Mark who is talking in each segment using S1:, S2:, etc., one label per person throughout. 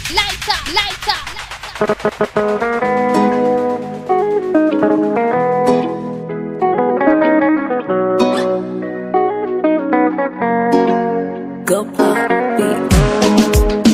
S1: lighter, lighter.
S2: Go pop beat.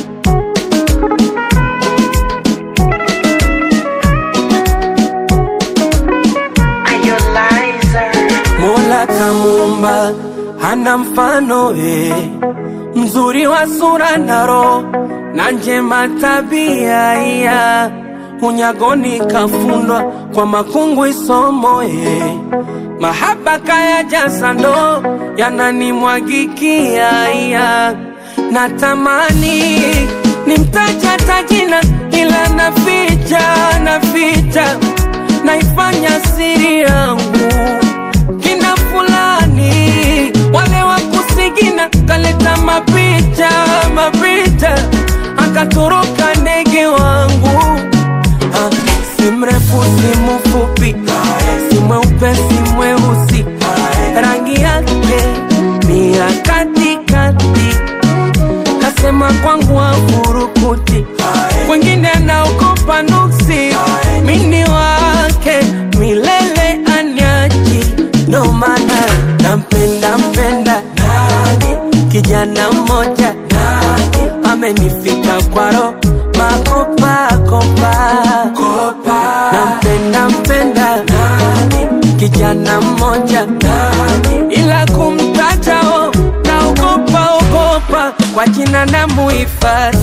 S3: Mola kamuumba hana mfano we, mzuri wa sura na roho na njema tabia iya unyagoni kafundwa kwa makungu isomo ye mahaba kaya jaza ndo yananimwagikia iya natamani nimtaja tajina ila naficha naficha naifanya siri yangu kina fulani wale wa kusigina kaleta mapicha mapicha akatoroka ndege wangu Ah, si mrefu si mfupi si mweupe si mweusi rangi yake ni ya katikati kasema kwangu afurukuti kwengine anaogopa nuksi mini wake milele anyaji ndo maana nampenda mpenda kijana mmoja amenifika kwaro makopakopa nampenda mpenda kijana mmoja ila kumtatao naogopa ogopa kwa jina na muhifadhi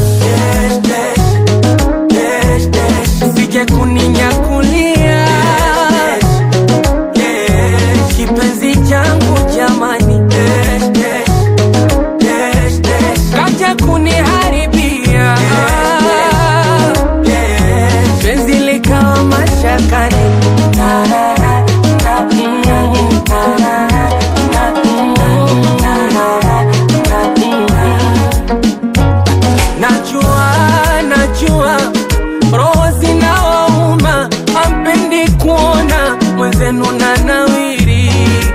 S3: sije kuninyakulia kipenzi changu jamani kaja kuniharibia penzi likawa mashakani najua najua roho zinawauma ampendi kuona mwenzenu na nawiri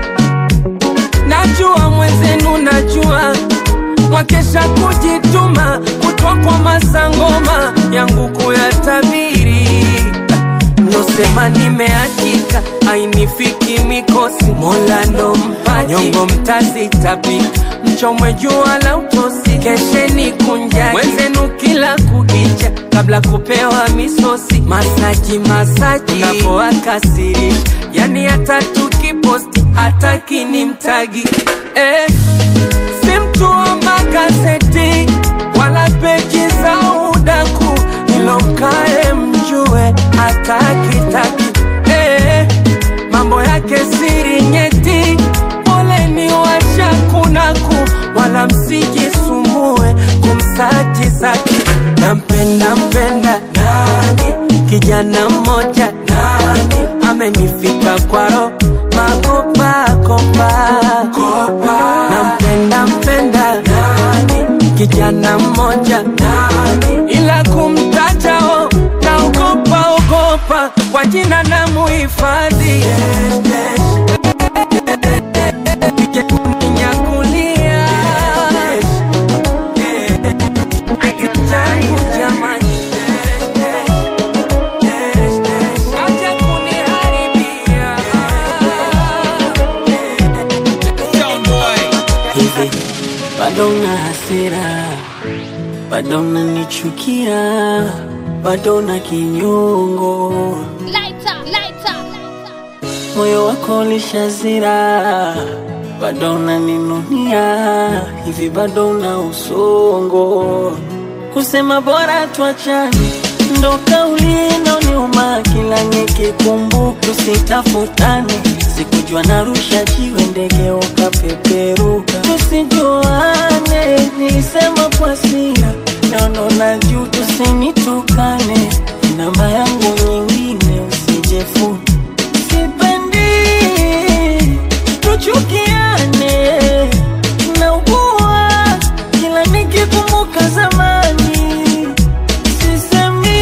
S3: najua mwenzenu najua mwakesha kujituma kutwa kwa masangoma yangu kuyatabiri nosema nimeachika ainifiki mikosi mola ndo mpaji nyongo mtazitapika mchomwe jua la utosi kesheni kunjani mwenzenu kila kukicha kabla kupewa misosi masaji masaji napoakasirisha yani hata tukiposti hataki ni mtagi eh, si mtu wa magazeti wala peji za udaku ilo mkae mjue hatakitaki eh, mambo yake siri nyeti poleni washakunaku wala msijisumbue kumsaji zake nampenda mpenda kijana mmoja amenifika kwaro makopakopa nampenda mpenda kijana mmoja ila kumtajao naogopa ogopa kwa jina na muhifadhi Sije kuninyakulia changu jamani Acha kuniharibia
S4: hivi bado na hasira, bado nanichukia, bado na kinyongo,
S1: Lighter, lighter.
S4: moyo wako ulishazira, bado unaninunia, hivi bado na usongo, kusema bora tuachane ndo kauli inaoniuma kila nikikumbuka, tusitafutane sikujua narusha jiwe ndege ukapeperuka, tusijuane nilisema kwa sira, naono na juu tusinitukane, namba yangu nyingine usijefuni sipendi tuchukiane, naugua kila nikikumbuka zamani, sisemi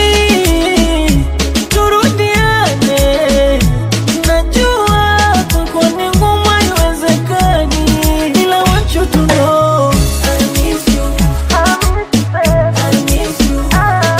S4: turudiane, najua kwako ni ngumu, haiwezekani, ila want you to know I miss you, I miss you, I miss you, I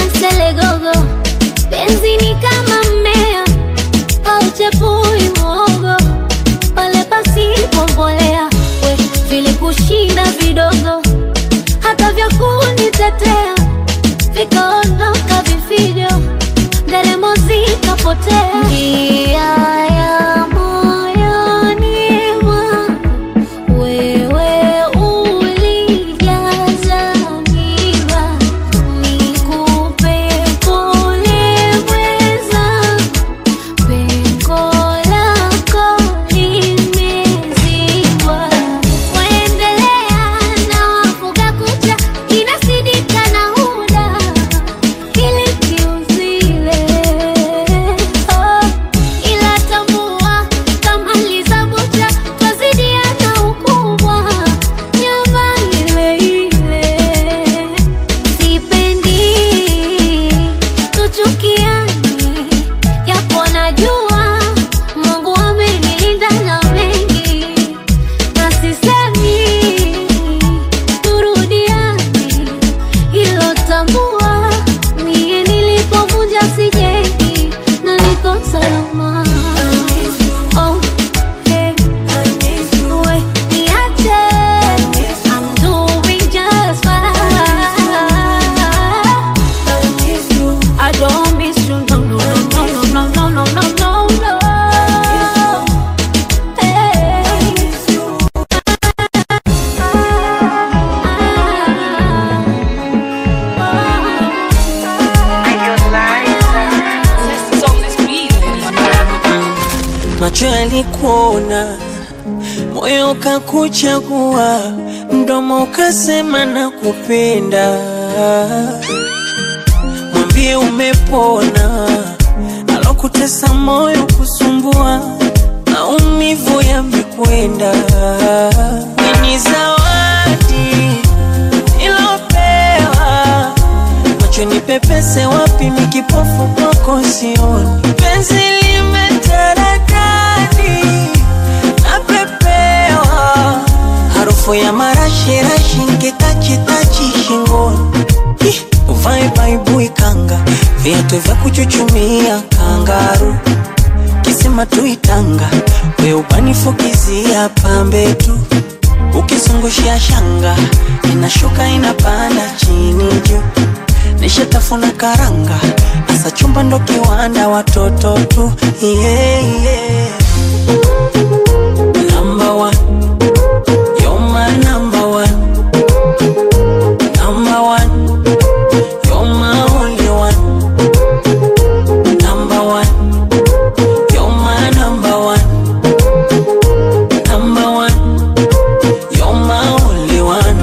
S5: selegogo penzi ni kama mmea auchepui mwogo pale pasipombolea we vile kushinda vidogo hata vya kunitetea vikaondoka vifijo nderemo zikapotea njia ya moyoni mwangu wewe ulijaza miba nikupe pole mwenzangu pengo lako limezibwa waendelea na wafuga kucha inasidika na huda ili kiuzile oh, ila tambua kama lizabucha twazidiana ukubwa nyama ile ile sipendi tuchukiane yapo najua mungu amenilinda na mengi na sisemi turudiane hilo tambua mie nilipovunja sijengi na niko salama Oh, hey. We, niache. I'm doing just fine. I don't miss you, no, no, no, no, no, no, no, no, no, no. Hey.
S4: macho yalikuona, moyo ukakuchagua, mdomo ukasema na kupenda. Mwambie umepona, alokutesa moyo kusumbua, maumivu yamekwenda. Ni zawadi ilopewa macho ni pepese wapi mikipofu kwako sioni penzi limetaradadi napepewa harufu ya marashirashi nkitachitachi shingoni Ih, uvae baibui kanga viatu vya kuchuchumia kangaru kisima tuitanga we ubanifukizia pambe tu ukizungushia shanga inashuka inapanda chini juu nishatafuna karanga asa chumba ndo kiwanda watoto tu yeah, yeah. Number one. You're my number one. Number one. You're my only one. Number one. You're my number one. Number one. You're my only one.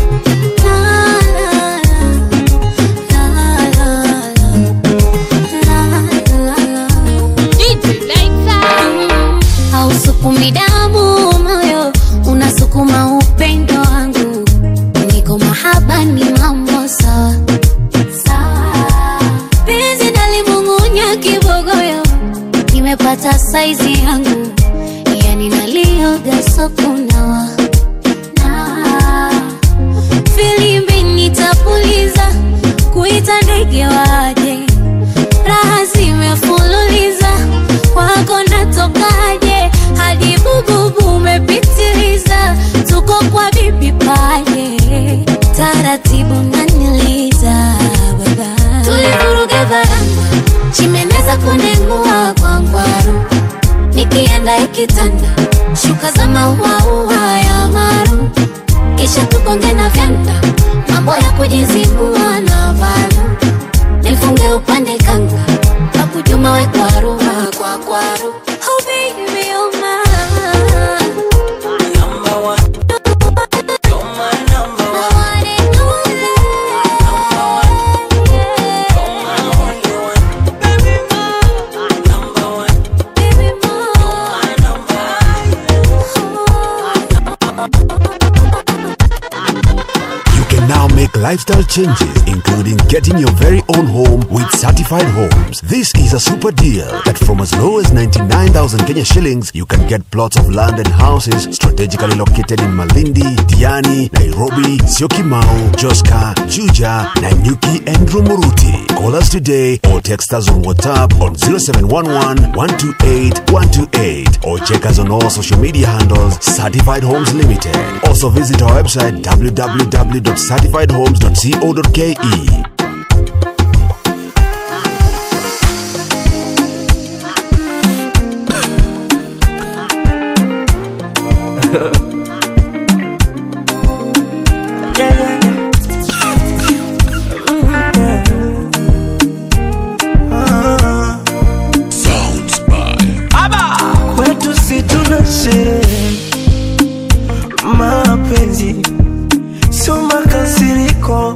S5: hausukumi damu moyo unasukuma upendo wangu niko mahaba ni mambo sawa sawa penzi nalimung'unya kibogoyo nimepata saizi yangu yani nalioga sokunawa na filimbi nitapuliza kuita ndege waje raha zimefululiza kwako natokaje hadi bububu umepitiliza tuko kwa bibi paje taratibu naniliza baba tulivuruga varanga chimeneza kunengua kwa ngwaru nikienda ikitanda shuka za mauaua ya maru kisha tukonge na vyanda mambo ya kujizibua na valu nifunge upande kanga kakujuma we kwaru kwa kwaru oh baby oh my
S4: Number one. You're my number
S5: I
S4: one.
S5: want it all
S4: You're my only one. Baby, number one.
S5: baby more
S4: My number one.
S6: You can now make live lifestyle changes, including getting your very own home with certified homes. This is a super deal that from as low as 99,000 Kenya shillings, you can get plots of land and houses strategically located in Malindi, Diani, Nairobi, Syokimau, Joska, Juja, Nanyuki, and Rumuruti. Call us today or text us on WhatsApp on 0711 128 128 or check us on all social media handles Certified Homes Limited. Also visit our website www.certifiedhomes.co.ke.
S7: kwetu si tuna sherehe mapenzi sio makasiriko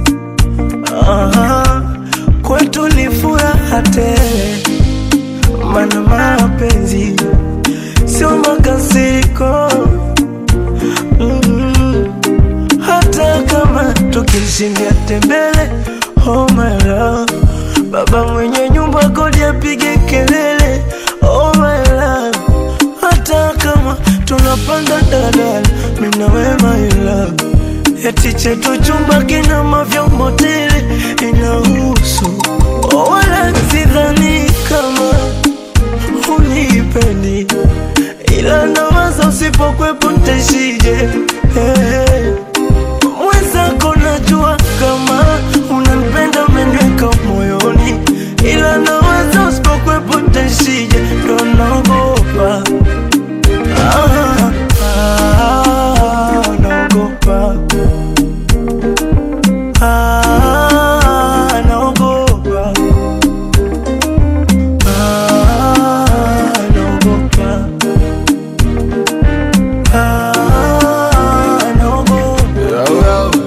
S7: Aha, kwetu ni furaha tele mana mapenzi sio makasiriko mm hata kama tukishindia tembele oh my love baba mwenye nyumba kodi apige kelele oh my love hata kama tunapanda dadala mina wema ila eti chetu chumba kina mavyombo tele inahusu oh, wala sidhani kama unipendi ila nawaza usipokwepo ntaishije hey. mwenzako najua kama unanipenda umeniweka moyoni ila nawaza usipokwepo ntaishije ndo naogopa Ah, ah, naogopa Ah, naogopa Ah, naogopa Ah, naogopa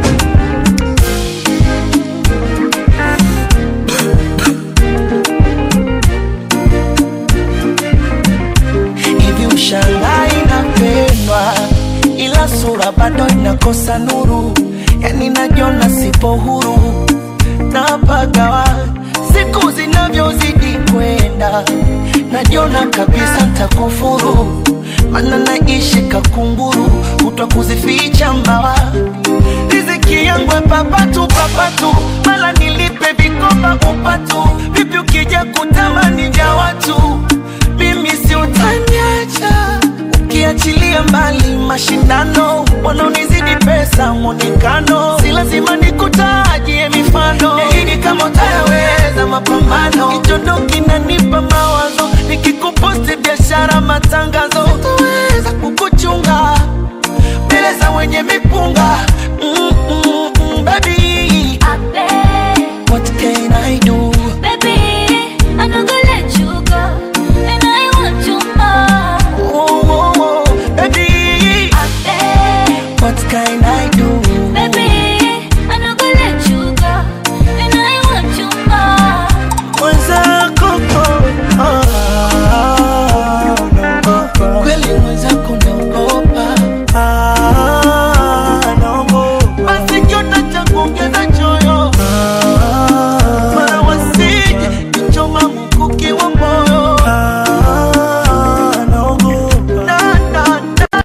S3: hivi ushangai napendwa ila sura bado inakosa nuru yani najiona sipo huru napagawa siku zinavyozidi kwenda najiona kabisa ntakufuru mana naishi kakunguru kutwa kuzificha mbawa riziki yangu papatu papatu mala nilipe vikoba upatu vipi ukija kutamani vya watu mimi si utaniacha ukiachilia mbali mashindano wanaonizidi pesa mwonekano si lazima nikutajie mifano nahidi kama utayaweza mapambano kichondo kinanipa mawazo nikikuposti biashara matangazo sitaweza kukuchunga mbele za wenye mipunga mm, mm, mm, baby what can I do oh, oh, oh, baby what can I do
S7: mwenzako ah, naogopa
S3: kweli mwenzako naogopa
S7: Ah, naogopa
S3: basi kiota cha kuongeza choyo mara wasije kichoma mkuki wa moyo
S7: Ah, naogopa
S3: na, na, na.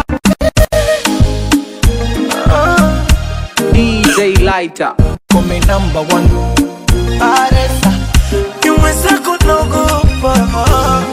S8: DJ Lighter, come number one.
S3: Aresa,
S7: ni mwenzako naogopa Ah,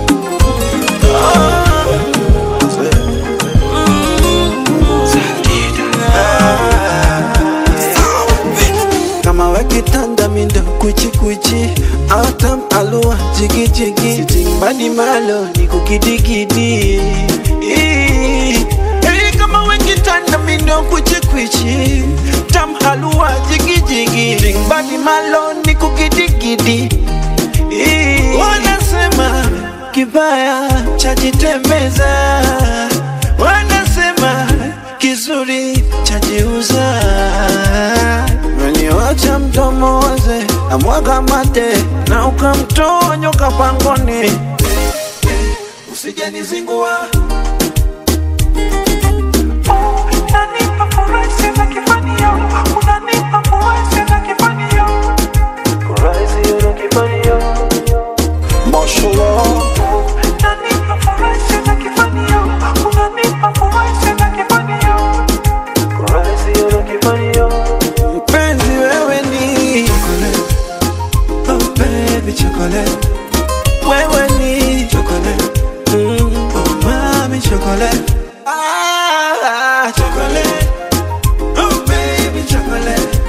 S9: kama wakitanda mindo kuchikuchi autam alua jigijigi sitimbani malo ni kukidigidi Ii. Hey, kama wakitanda mindo kuchikuchi tam halua jigijigi timbani malo ni kukidigidi Ii. wanasema kibaya chajitembeza wanasema kizuri chajiuza meniwacha mdomo waze amwaga mate na ukamtoa nyoka pangoni usijanizingua
S7: nanipa furaha sema kifani yangu unanipa furaha na kifanio unanipa furaha na kifanio unanipa furaha na kifanio
S9: mpenzi wewe ni chocolate. Oh baby chocolate wewe ni chocolate mm. oh mami chocolate ah chocolate oh baby chocolate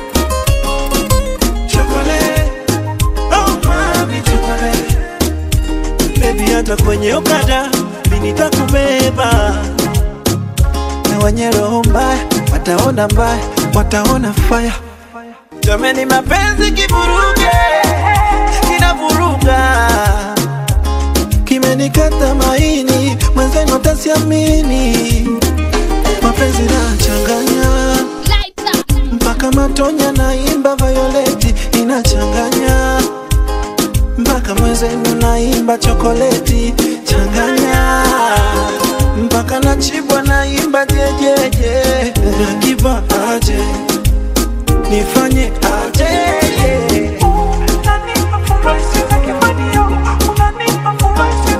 S9: chocolate oh mami chocolate baby hata kwenye okada mimi nitakubeba na wenye roho mbaya wataona mbaya wataona faya jameni mapenzi kivuruge kinavuruga kimenikata maini mwenzenu atasiamini mapenzi nachanganya mpaka matonya naimba violeti inachanganya mpaka mwenzenu naimba chokoleti changanya mpaka nachibwa naimba jejeje nakiva aje nifanye aje
S7: unanipa furaha na kifanio unanipa furaha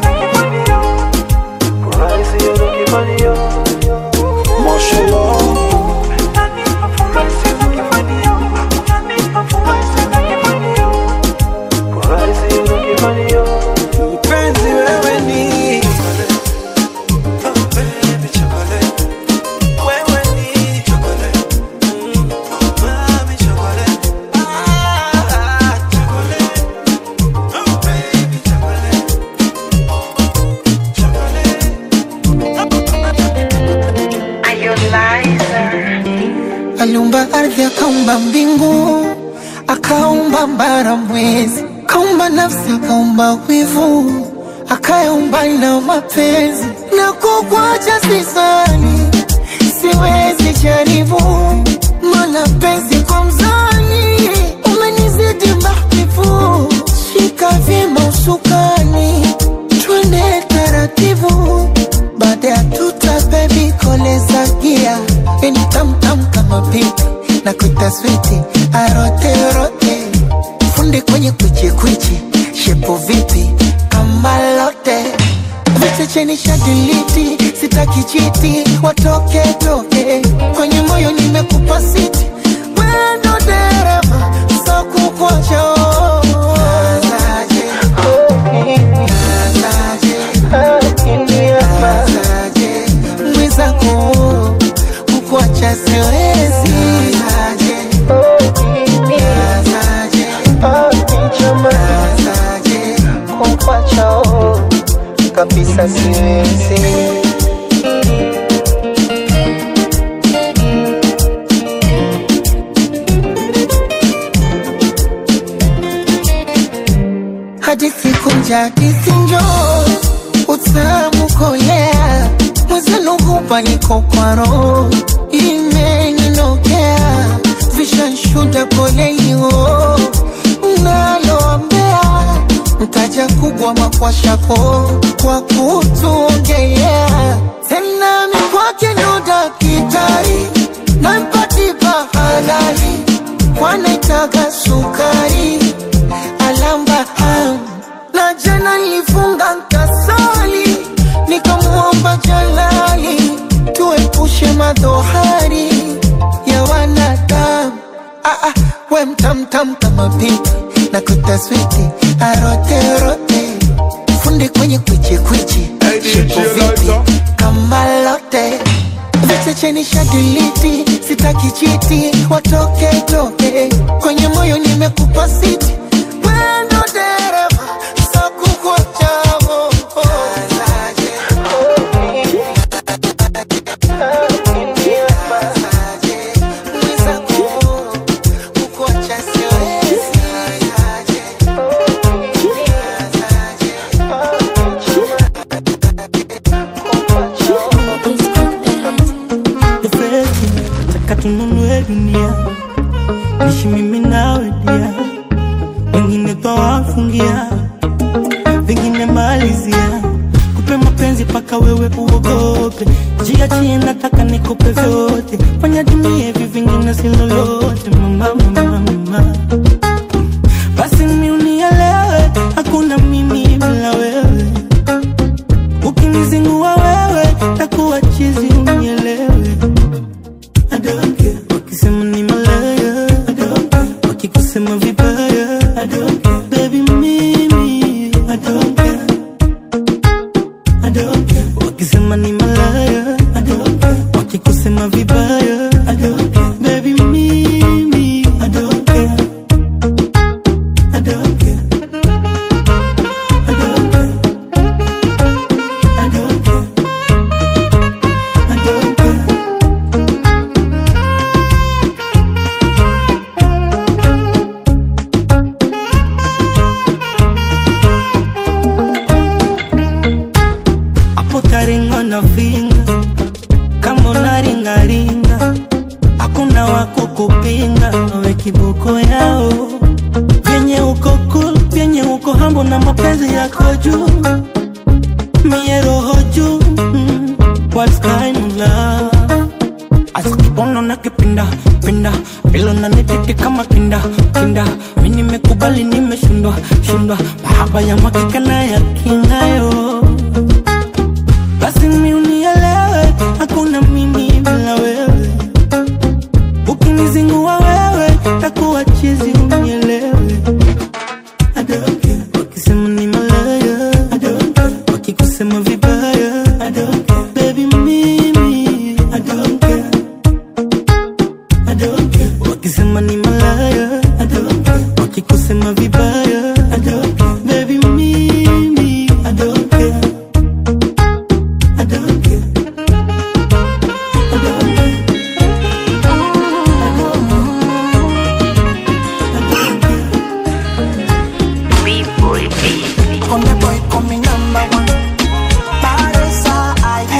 S7: na kifanio unanipa furaha na kifanio unanipa furaha na kifanio
S9: mpenzi wewe ni Oh, baby, chocolate. Wewe ni chocolate. Mm, oh, mami, chocolate. Ah, chocolate. Oh, baby, chocolate.
S10: aliumba ardhi akaumba mbingu akaumba mbara mwezi akaumba nafsi akaumba wivu akayaumba na mapenzi na kukwacha sisani siwezi jaribu mana penzi kwa mzani umenizidi mahbibu shika vyema usukani twende taratibu baada ya tuta bebi koleza gia ini tamtam kama pipi na kuita switi aroterote fundi kwenye kwichikwichi shepo vipi kama lote vichecheni shadiliti sitaki chiti watoke toke kwenye moyo nimekupa siti wendo dereva sokukocho mwizako kukuacha siwezi kukuacha kabisa siwezi hadithi kunja hadithi njo utamu kolea mwezenu hupa niko kwa roho imeninokea vishanshuda polelio naloambea mtaja kubwa makwashako kwa kutuongelea tena mikwake ndo dakitari nampatipa halali kwanaitaga sukari alamba am na jana nilifunga nkasali nikamwomba jalali tuepushe madhohari ya wanadamu ah, ah, we mtamtam kama pipi na kutaswiti aroterote fundi kwenye kwichikwichi shepo vipi kama lote vichecheni shadiliti sitaki chiti watoke toke kwenye moyo nimekupa siti wendo dereva sakukuachavo
S11: Nifeti, nataka tununue dunia nishi mimi nawe dia wengine twawafungia vingine malizia kupe mapenzi mapenzi paka wewe uogope jiachie nataka nikupe vyote fanya dunia hivi vingine si lolote mama mama mama basi mi unielewe hakuna mimi bila wewe ukinizingua wewe takuwa chizi unielewe I don't care. wakisema ni malaya I don't care. wakikusema vibaya I don't care. baby mimi I don't care. I don't care. wakisema ni malaya I don't care. wakikusema vibaya I don't care. baby mimi I don't care. I don't care. I don't care. I don't care. I don't care. hapo taringa na vinga kama unaringaringa hakuna wako kupinga we kiboko yao vyenye uko cool vyenye uko hambo na mapenzi yako juu mie roho juu mm, what's kind of love asikibono na kipinda pinda bilo na nitete kama kinda kinda mi nimekubali nimeshindwa shindwa mahaba ya makika na ya kingayo basi mi unielewe hakuna mimi bila wewe ukinizingua wewe takuwa chizi unielewe I don't care. wakisema ni malaya I don't care. wakikusema vibaya I don't care. baby mimi I don't care. I don't care. wakisema ni malaya I don't care. wakikusema vibaya I don't care. baby mimi I don't care. I don't care. I don't care.
S10: Come the boy, come me number one. Baresa,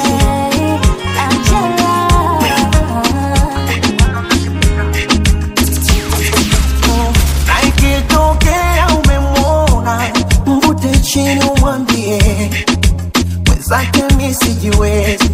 S10: Na ikitokea umemwona, mvute chini umwambie mwenzake mi sijiwezi,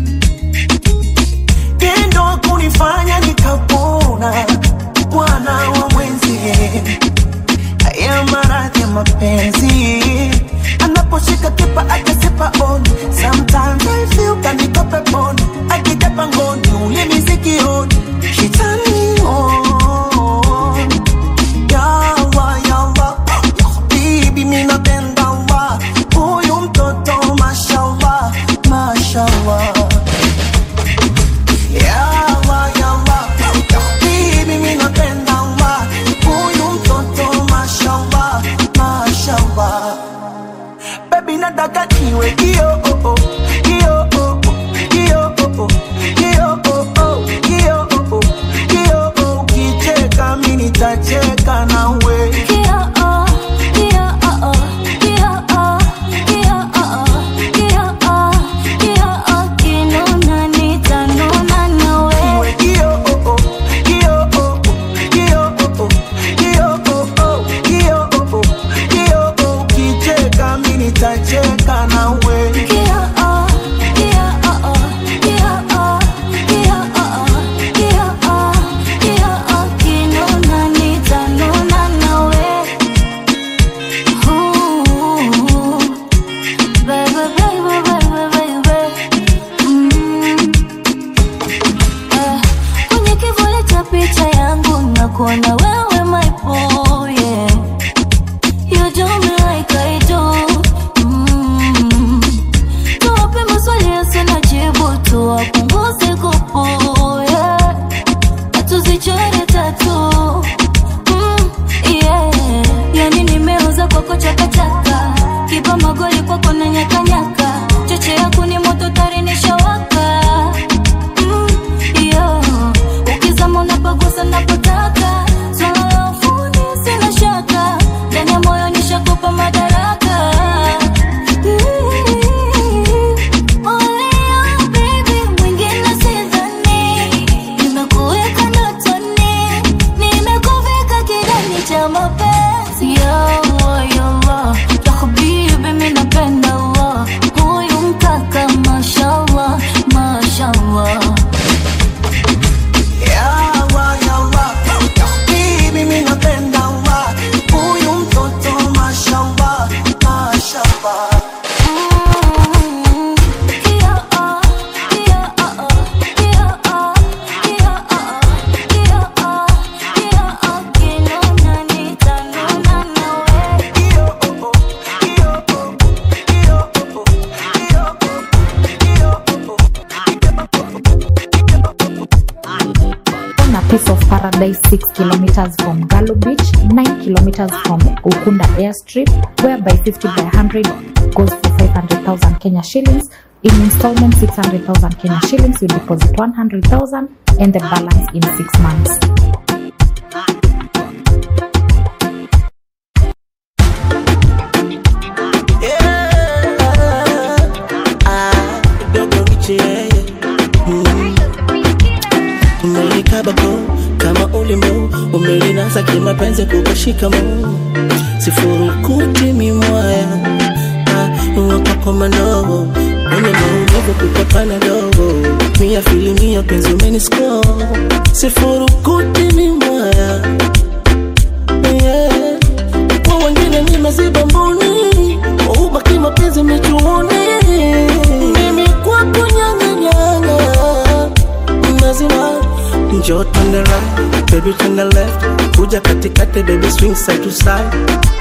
S10: tendo kunifanya nikapona, bwana wa mwenzie haya maradhi ya mapenzi anaposhika kipa akasipa on sometimes I feel kaniko peponi akija pangoni ulimi sikioni shitani on yawa yawa bibi mi napenda wa huyu mtoto mashallah mashallah yawa yawa bibi mi napenda wa huyu mtoto mashallah mashallah baby nataka niwe kio oh, oh, kio oh, oh, kio oh, oh, kio oh, oh, kio oh, oh, kio oh, ukicheka mi nitacheka nawe Niwe kio oh, oh, kio oh, oh, kio oh, oh, kio oh, oh, kio oh, oh, kio oh, ukicheka mi nitacheka nawe
S5: Kwenye kivuli cha picha yangu nakuona wewe my boy, yeah. You do me like I do. Mm. Tuwape maswali yasina jibu, tuwapunguze kupu, yeah. Na tuzichore tatu. Mm, yeah. Yani nimeuza kwako chakachaka, kipa magoli kwako na nyakanyaka, cheche yako ni moto tari nishawaka. Mm, yeah. Ukizama unapagusa napotaka, swala la ufundi sina shaka, ndani ya moyo nishakupa madaraka. Olea baby, mwingine sidhani, nimekuweka ndotoni, nimekuvika kidani cha mapenzi. Ya Allah, ya Allah, ya habibi, mimi napenda Allah, huyu mkaka
S12: 6 kilometers from Galo Beach, 9 kilometers from Ukunda Airstrip, whereby 50 by 100 goes for 500,000 Kenya shillings. In installment 600,000 Kenya shillings, you deposit 100,000 and the balance in 6 months.
S10: dogo riche yeye Mm. umelikabako kama ulimo umelinasa kimapenzi kukashika mo sifurukuti mimwaya wakakomanovo une maumivu kukapana dogo mia filimia penzi umenisko sifurukuti mimwaya yeah. kwa wengine nimeziba mboni ubaki mapenzi michuoni mimi kwako nyanganyanga mazima njoo turn the right baby turn the left kuja katikati baby swing side to side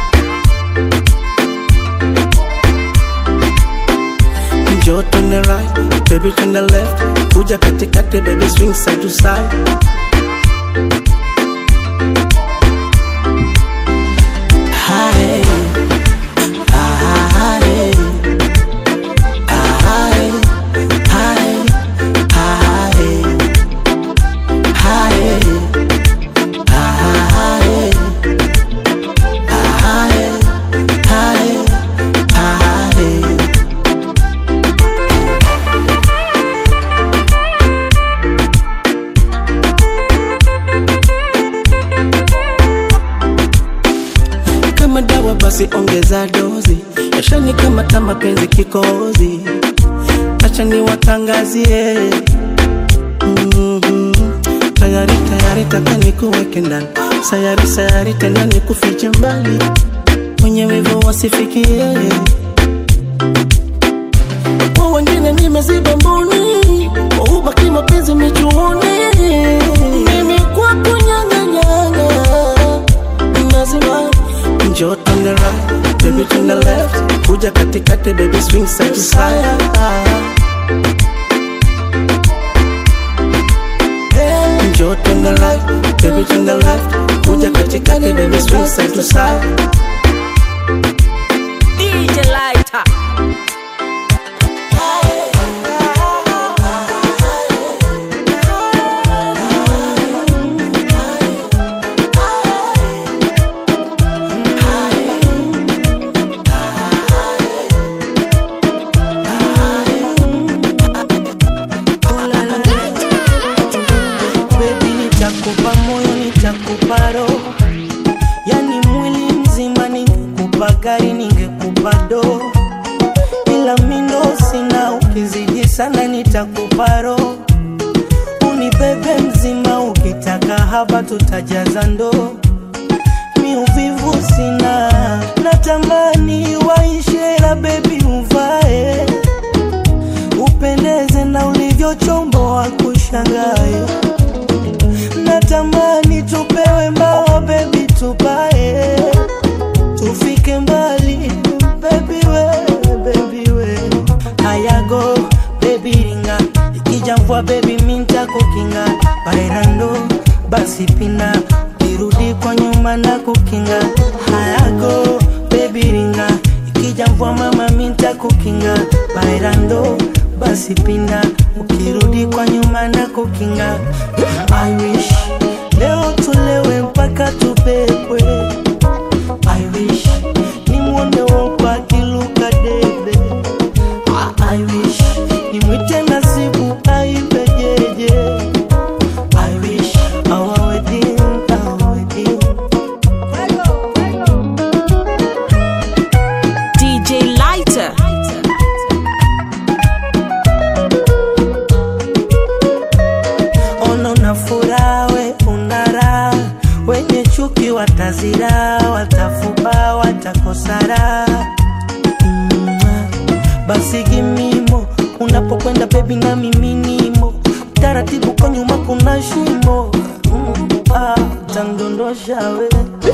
S10: njoo turn the right baby turn the left kuja katikati baby swing side to side Hi. Hi. Hi. Hi. Hi. kama dawa basi ongeza dozi yashani kama ta mapenzi kikozi acha niwatangazie Mhm. tayari tayari taka nikuweke ndani sayari sayari tena nikufiche mbali mwenye wivu wasifikie kwa wengine nimeziba mboni ubaki mapenzi michuoni mimi kwako nyanganyanga mazima njoo turn the right baby turn the left kuja katikati baby swing side to side njoo turn the right baby turn the left kuja katikati baby swing side to side
S4: DJ Lighter.
S11: Baby, nitakupa moyo, nitakupa roho, yani mwili mzima. Ningekupa gari, ningekupa do, ila mindo sina. Ukizidi sana, nitakupa roho, unibebe mzima. Ukitaka haba, tutajaza ndoo. Mi uvivu sina, natamani waishe, la bebi uvae upendeze na ulivyochomboa kushangae natamani tupewe mbawa bebi tupae tufike mbali bebi we bebi we hayago bebi ringa ikija mvua bebi minta kukinga bairando basi pina kirudi kwa nyuma na kukinga hayago bebi ringa ikija mvua mama minta kukinga bairando basi pinda ukirudi kwa nyuma na kukinga I wish leo tulewe mpaka tupepwe I wish nimwone wopo akiluka debe I wish nimwite nasibu aibejeje I wish our wedding, our wedding
S4: DJ Lighter.
S11: ono na furaha we una raha wenye chuki watazira watafuba watakosara mm, basi gimimo unapokwenda bebi na miminimo taratibu kwa nyuma kuna shimo mm, ah, tandondosha we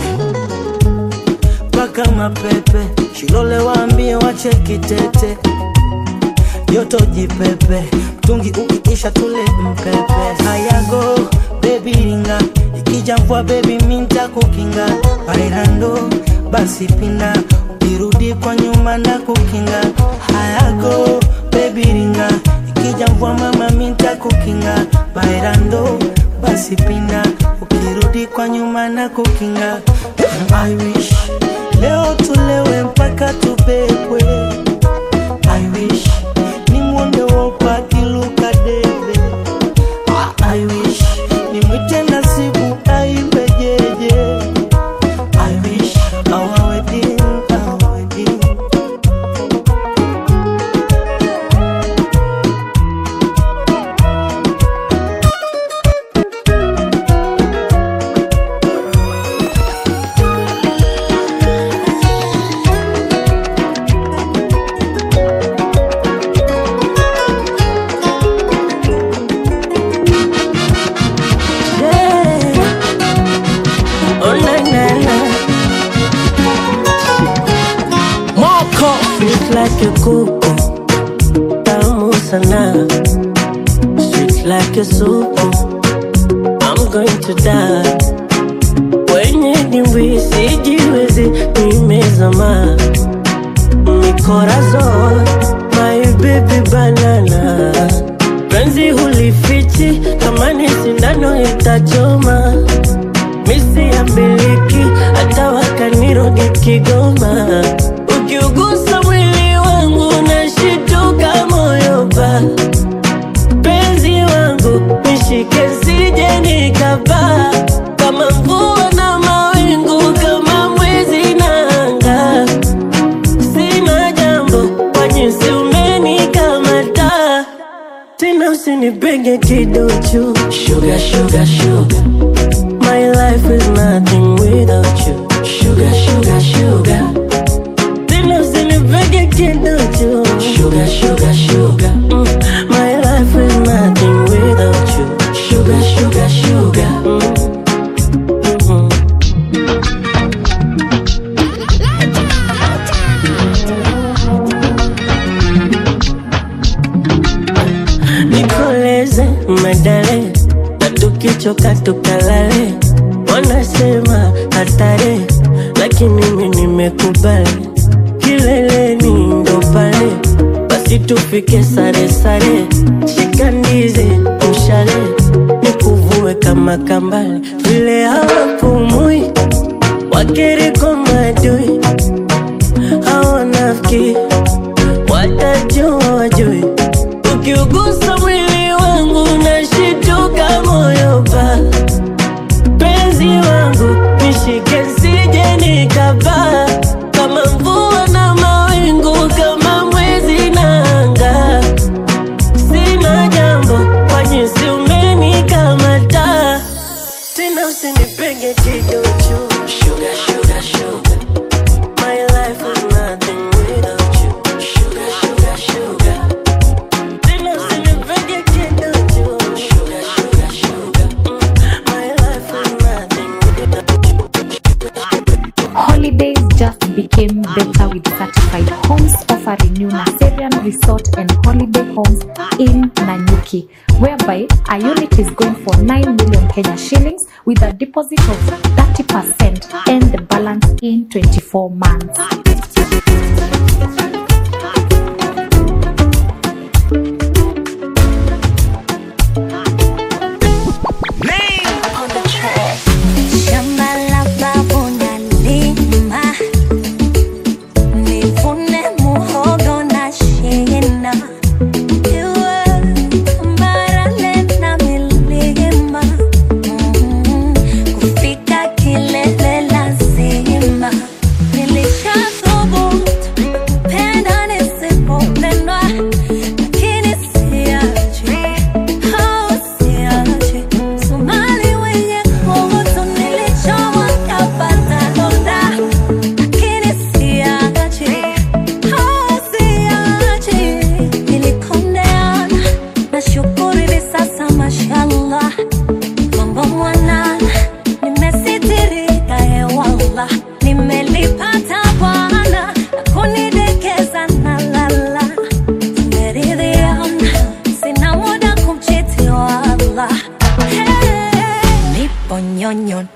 S11: mpaka mapepe shilole waambie wache kitete joto jipepe mtungi ukiisha tule mpepe hayago bebi ringa ikija ikija mvua bebi minta kukinga bailando basi pina ukirudi kwa nyuma na kukinga hayago bebi ringa ikija mvua mama minta kukinga bailando basi pina ukirudi kwa nyuma na kukinga I wish leo tulewe mpaka tubebwe I wish nimwone wopa akiluka debe Ah, I wish nimwite nasibu aimbe jeje I wish our wedding, our wedding
S13: Yeah. Oh, na, na, na. Moko Sweet like a kuku Tamu sana Sweet like a soup I'm going to die Kwenye dimbwi sijiwezi nimezama Mikorazon My baby banana Penzi hulifichi kama ni sindano itachoma misi ya miliki hata wakanirudi Kigoma. Ukiugusa mwili wangu nashituka moyo pa penzi wangu nishike sije nikapaa kama mvua na mawingu kama mwezi na anga sina jambo kwa jinsi umenikamata tena usinipenge kiduchu sugar, sugar, sugar. My life is nothing without you. Sugar, sugar, sugar. Tena usinipege kiduchu. Sugar, sugar, sugar. Mm. My life is nothing without you. Sugar, sugar, sugar. Mm. Mhm. nikoleze medale na tukichoka tukalale wanasema hatari lakini mimi nimekubali kileleni ndo pale basi tufike sare sare shika ndizi mshale nikuvue kama kambale vile hawapumui wakiriko madui hawanafiki watajua wajui ukiugusa mwili wangu nashituka moyo pa penzi wangu nishike sije nikapaa kama mvua na mawingu kama mwezi na anga sina jambo kwa jinsi umenikamata tena usinipenge kidochu sugar, sugar, sugar. My life is nothing without you. Sugar, sugar, sugar. Tena usinipenge kidochu. Sugar, sugar, sugar. Mm. My life is nothing without
S12: Holidays just became better with certified homes offering new Naserian Resort and Holiday Homes in Nanyuki, whereby a unit is going for 9 million Kenya shillings with a deposit of 30% and the balance in 24 months.
S5: Shamba la babu nalima, nivune muhogo na shina. Iwe barale na milima, mm, kufika kilele lazima. Nilishathubutu kupenda nisipopendwa, lakini siachi, oh, siachi. Somali wenye kuhusu nilichomwa kapata donda, lakini siachi, oh, siachi. Nilikondeana, nashukuru hivi sasa mashallah, mambo mwanana, nimesitirika hewala, nimelipata Bwana akunidekeza na lala, tumeridhiana, sina muda kumchiti wala Hey, nipo nyonyo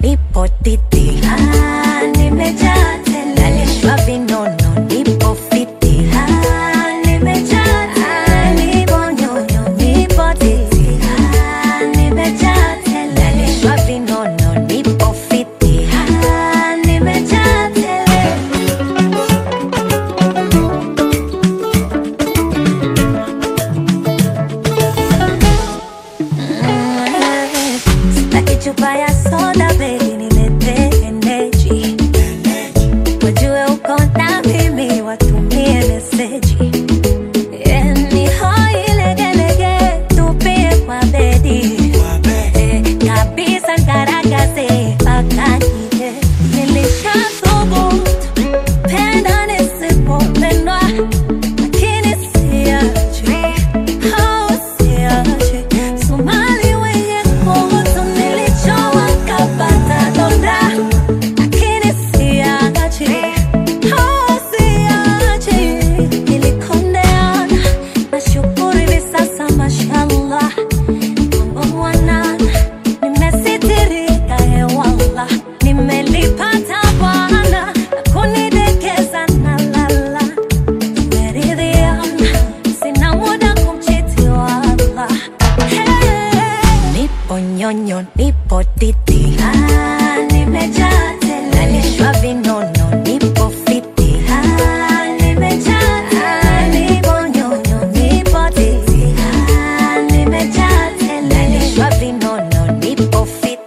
S5: titi ah, nimejaa tele nalishwa vinono nipo fiti ah, nimejaa tele nipo nyonyo nipo titi ah, nimejaa tele nalishwa vinono nipo fiti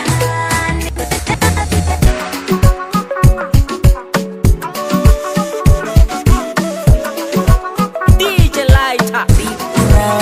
S13: DJ Lighter.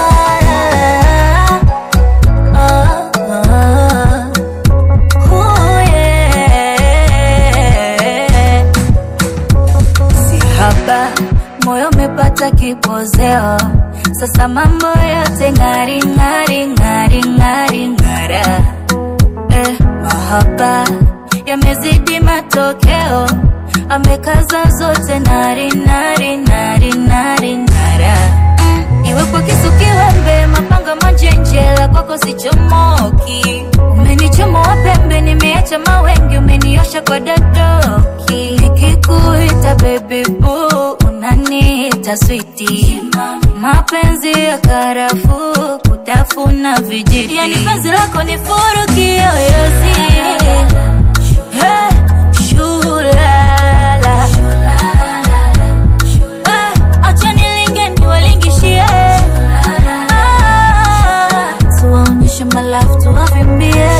S5: Sihaba, moyo umepata kipozeo, sasa mambo yote ng'ari ng'ari ng'ari ng'ari ng'ara. Eh, mahaba yamezidi matokeo, amekaza zote nari nari nari nari ng'ara. Mm, iwe kwa kisu kiwembe, mapanga manjenjela, kwako sichomoki. Umenichomoa pembe, nimeacha mawengi, umeniosha kwa dadoki. Nikikuita baby boo, unaniita switi. Mapenzi ya karafuu, kutafuna vijiti. Yani penzi lako ni furu kiyoyozi. Hey, shulala. Eh, acha nilinge niwalingishie. Ah, tuwaonyeshe malafu tuwavimbie.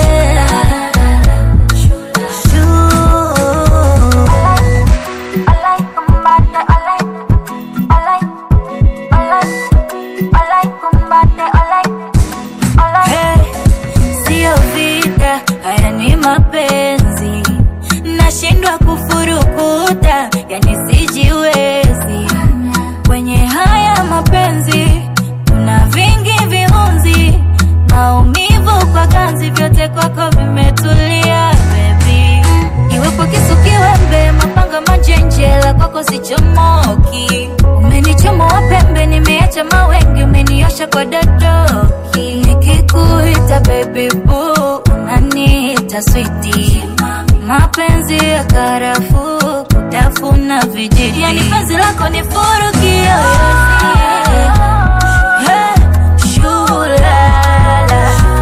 S5: Hey, Sio vita, haya ni mapenzi, nashindwa kufurukuta, yani sijiwezi. Kwenye haya mapenzi kuna vingi viunzi, maumivu kwa ganzi, vyote kwako vimetulia baby. Iwe kwa kisu kiwembe, mapanga manjenjela, kwako sichomoki. Umenichomoa pembe, nimeacha mawengi, umeniosha kwa dadoki. Nikikuita baby boo, unaniita switi. Mapenzi ya karafuu, kutafuna vijiti. Yani penzi lako ni furu kiyoyozi. Hey, shulala.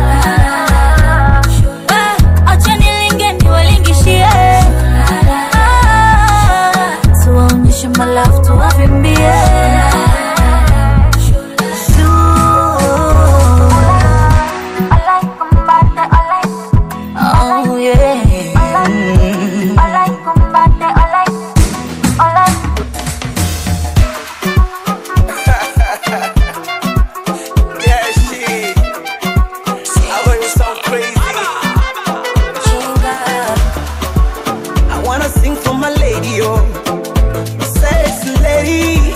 S5: Eh, acha nilinge niwalingishie. Ah, tuwaonyeshe malafu tuwavimbie. Oh, yeah.
S10: Yeah, shit. I heard you sound crazy. I wanna sing for my lady, oh, sexy lady.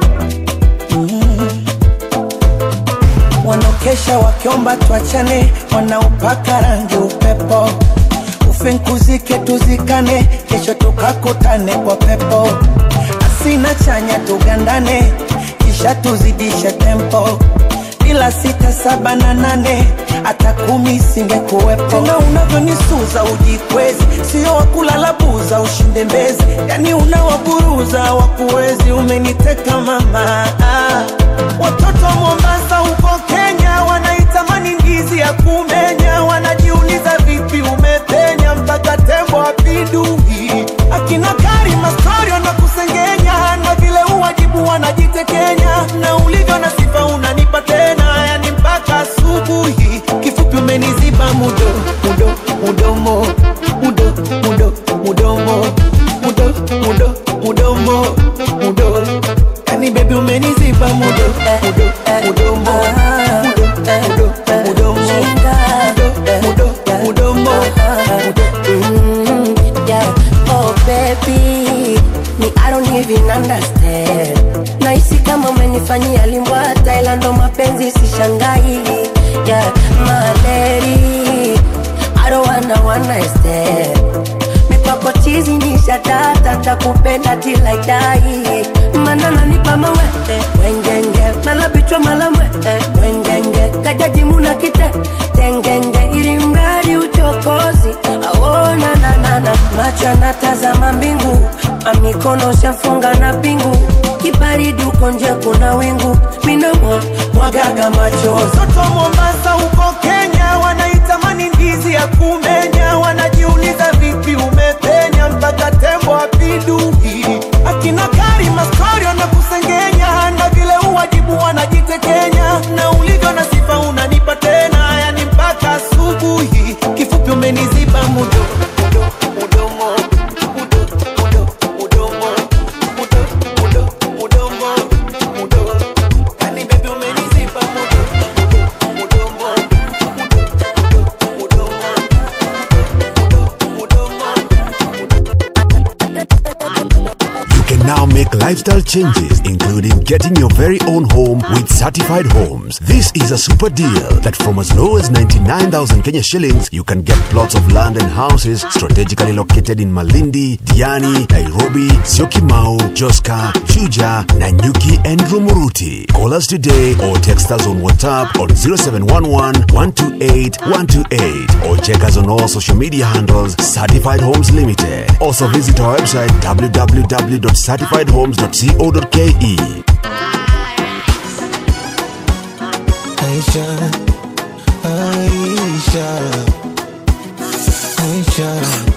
S10: Mm. Wanaokesha wakiomba tuachane, wanaopaka rangi upepo, ufinkuzike tuzikane, kesho tukakutane kwa pepo, asina chanya tugandane, kisha tuzidishe tempo ila sita saba na nane hata kumi singekuwepo. Tena unavyonisuza ujikwezi, sio wakulala buza ushinde mbezi, yani unawaburuza wakuwezi. Umeniteka mama, ah. watoto wa Mombasa huko Kenya wanaitamani ndizi ya kumenya, wanajiuliza vipi umepenya mpaka tembo apindui. Akina Karima story wanakusengenya na vile uwajibu wanajitekenya, na ulivyo na sifa unanipa tena, yani mpaka asubuhi. Kifupi umeniziba mudo mudo mudomo mudo mudo mudomo mudo mudo mudomo mudo, yani baby umeniziba mudo mudo mudomo mudo mudo mudomo mudo mudo mudomo
S14: Mm, yeah. Oh baby, me I don't even understand. Nahisi kama umenifanyia limbwata, ila ndo mapenzi sishangai. Yeah, my lady, I don't wanna one night stand. Mipako chizi ni shatata, takupenda till I die. Mana nanipa mawete, wengenge, mala bichwa mala mwete, wengenge, kajaji muna kite, tengenge, ili mradi uchokozi, aona na na na, macho yanatazama mbingu, amikono shafunga na pingu, kibaridi uko nje kuna wingu, minamwa mwagaga machozi
S10: Watoto wa Mombasa huko Kenya wanaitamani ndizi ya
S3: kumenya wanajiuliza vipi umepenya mpaka tembo apindui akina karima story wanakusengenya na vile uwajibu wanajitekenya na ulivyo na sifa unanipa tena yani mpaka asubuhi kifupi umeniziba mudo mudomo
S6: You can now make lifestyle changes, including getting your very own home with certified homes. This is a super deal that from as low as 99,000 Kenya shillings, you can get plots of land and houses strategically located in Malindi, Diani, Nairobi, Syokimau, Joska, Juja, Nanyuki, and Rumuruti. Call us today or text us on WhatsApp on 0711 128 128 or check us on all social media handles Certified Homes Limited. Also visit our website www.certifiedhomes.co.ke.
S9: Aisha, Aisha, Aisha,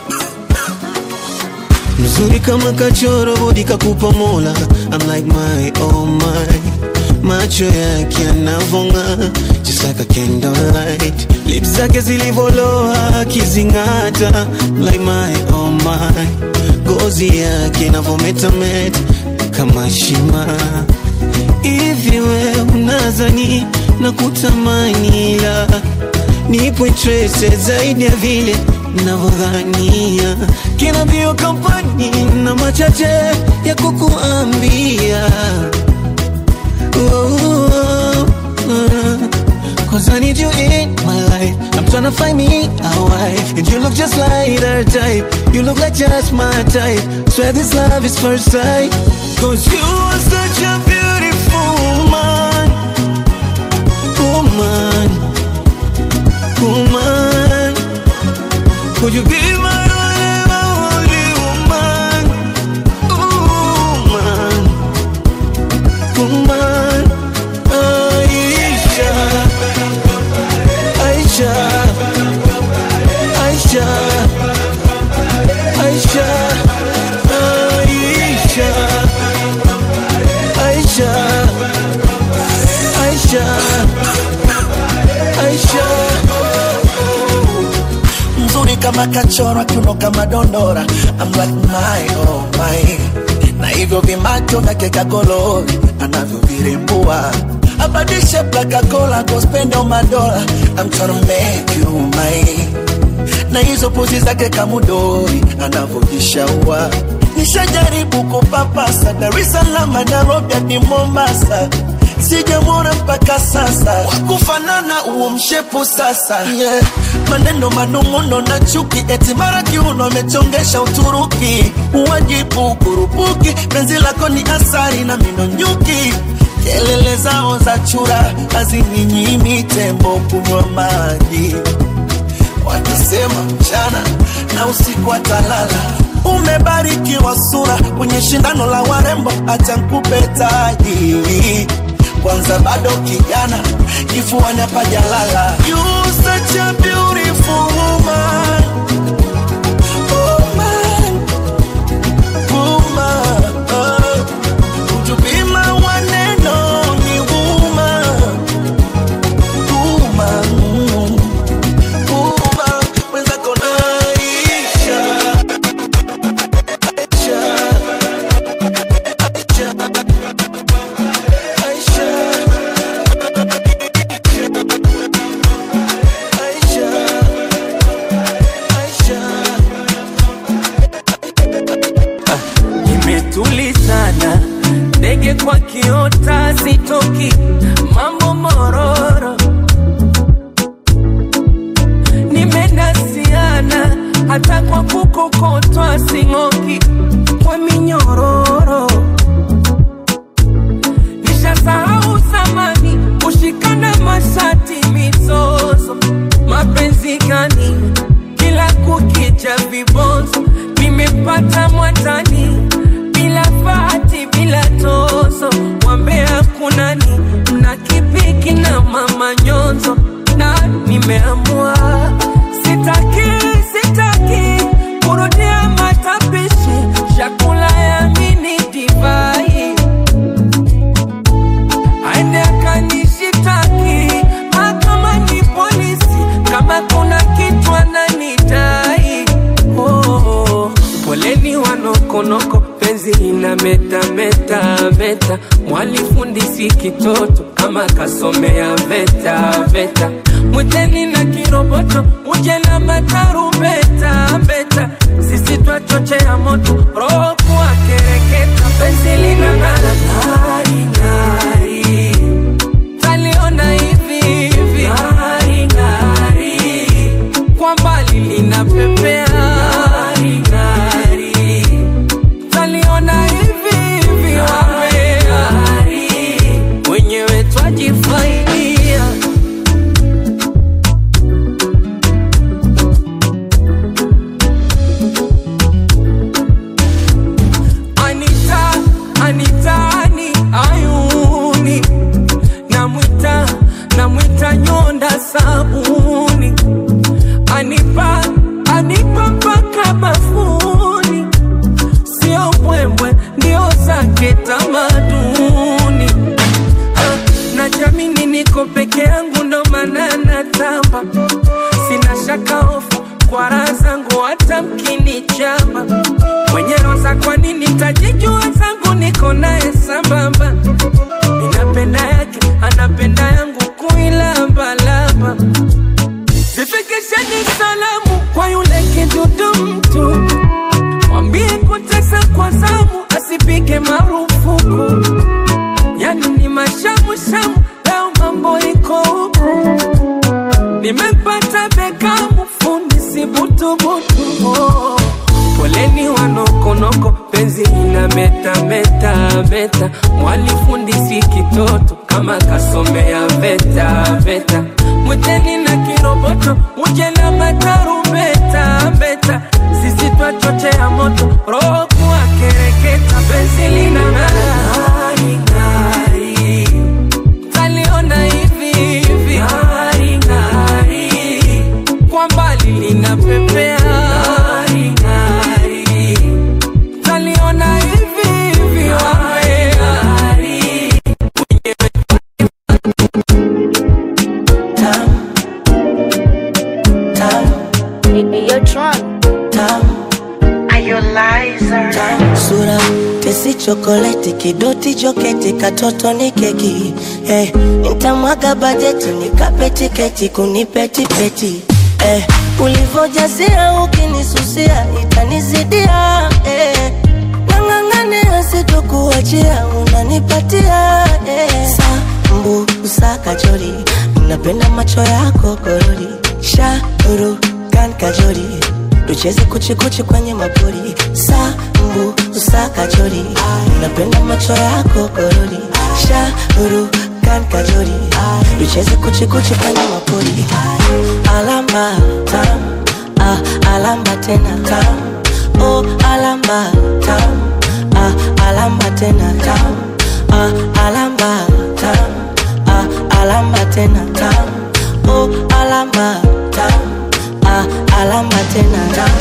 S9: mzuri kama kachoro bodi kakupa mola I'm like my oh my macho yake yanavonga just like a candlelight lips zake zilivoloa akizingata I'm like my oh my gozi yake inavometameta kama shima hivi we unazani na kutamani la nipo interested zaidi ya vile navyodhania kina mbio kampani na machache ya kukuambia oh, uh, Cause I need you in my life I'm tryna find me a wife And you look just like her type You look like just my type Swear this love is first sight Cause you are such a beautiful woman Woman Woman Could you be my only woman Woman Woman Aisha Aisha Aisha Aisha Aisha Aisha Aisha Aisha
S3: mzuri kama kachora kiuno kama dondora I'm like my oh my na hivyo vimacho vyake kagolori anavyovirembua abadishe plakakola gospendo madola I'm tryna make you mine na hizo pozi zake kamudori anavyojishaua nishajaribu kupapasa Dar es Salaam Nairobi hadi Mombasa sijamwona mpaka sasa wakufanana huo mshepu sasa yeah. maneno manung'uno na chuki eti mara kiuno amechongesha Uturuki uwajibu kurupuki penzi lako ni asari na mino nyuki kelele zao za chura hazininyimi tembo kunywa maji wakisema mchana na usiku atalala umebarikiwa sura kwenye shindano la warembo acha nkupe taji kwanza bado kijana kifuani hapajalala You such a beautiful woman. Woman. Woman. Oh. Would you be my one and only woman? Woman. Woman. Mwenzako Aisha. Aisha. Aisha. Aisha.
S11: imetulizana ndege kwa kiota zitoki mambo mororo nimenasiana hata kwa kukokotwa sing'oki kwa minyororo nishasahau zamani kushikana mashati mizozo mapenzi gani kila kukicha vibonzo nimepata mwatani bila fati bila tozo wambea kunani mna kipiki na mama nyonzo na nimeamua sitaki
S4: nokonoko penzi lina meta meta meta mwalifundisi kitoto kama kasomea veta veta mwiteni na kiroboto uje na matarumbeta beta sisi twachochea moto roho kuwa kereketa penzi lina ng'ara ng'ari ng'ari taliona hivi hivi ng'ari ng'ari kwa mbali linapepea ng'ari ng'ari taliona hivi hivi wawea wenyewe twajifaidia Anita, Anitani, ayuni namwita namwita nyonda sabuni anipa anipa mpaka bafuni sio mbwembwe ndio zake tamaduni Ah, na jamini niko peke yangu ndo maana natamba sina shaka hofu kwa raha zangu hata mkinichamba mwenye roza kwa nini tajijua zangu niko naye sambamba ninapenda yake anapenda yangu kuilambalamba zifikisheni salamu kwa yule kidudu mtu mwambie kutesa kwa zamu asipige marufuku yani ni mashamushamu leo mambo iko huku nimepata bekamu fundi sibutubutu oh. poleni wanokonoko penzi ina meta meta meta mwalifundisi kitoto kama kasomea veta veta mwiteni na kiroboto uje na matarumbeta beta sisi twachochea moto roho kuwa kereketa penzi lina ng'ari ng'ari taliona hivi hivi ng'ari ng'ari kwa mbali linapepea ng'ari ng'ari taliona hivi hivi wawea
S14: sura tesi chokoleti kidoti joketi katoto ni keki eh, nitamwaga bajeti nikape tiketi kunipetipeti eh, ulivojazia ukinisusia itanizidia eh, nang'ang'ania sitokuachia unanipatia eh, sambu usakajori napenda macho yako gorori shauru kan kajori tucheze kuchikuchi kwenye mapori sambu usakajori napenda macho yako gorori shauru kan kajori tucheze kuchikuchi kwenye mapori alamba tam ah, alamba tena tam oh, alamba tam ah, alamba tena tam ah, alamba tam ah, alamba tena tam oh, alamba tam ah, alamba tena tam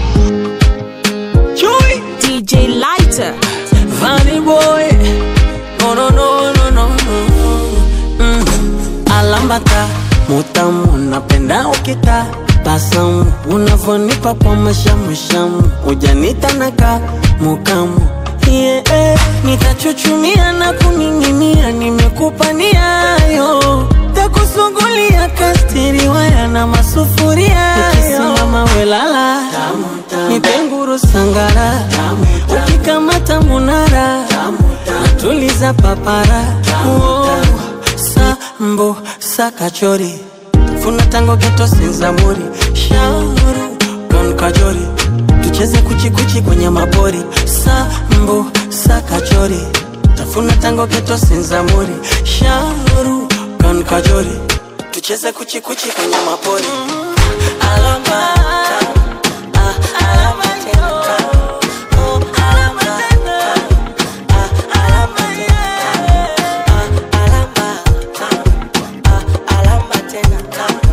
S4: Chewy
S13: DJ Lighter.
S4: Funny boy No no no no no no mm. Alambata mutamu napenda ukita basamu unavonipa kwa mashamushamu ujanita naka mukamu yeah, eh, nitachuchumia na kuning'inia nimekupa niayo takusugulia kastiri waya na masufuria nikisimama welala nipenguru sangara ukikamata munara natuliza papara oh, sambo sakachori funa tango geto sinzamuri shauru don kajori tucheze kuchikuchi kwenye mapori sambo sakachori tafuna tango geto sinzamuri shauru don kajori tucheze kuchikuchi kwenye mapori alamba ah, alamba tena oh, alamba ah, alamba tena ah, alamba ah, alamba tena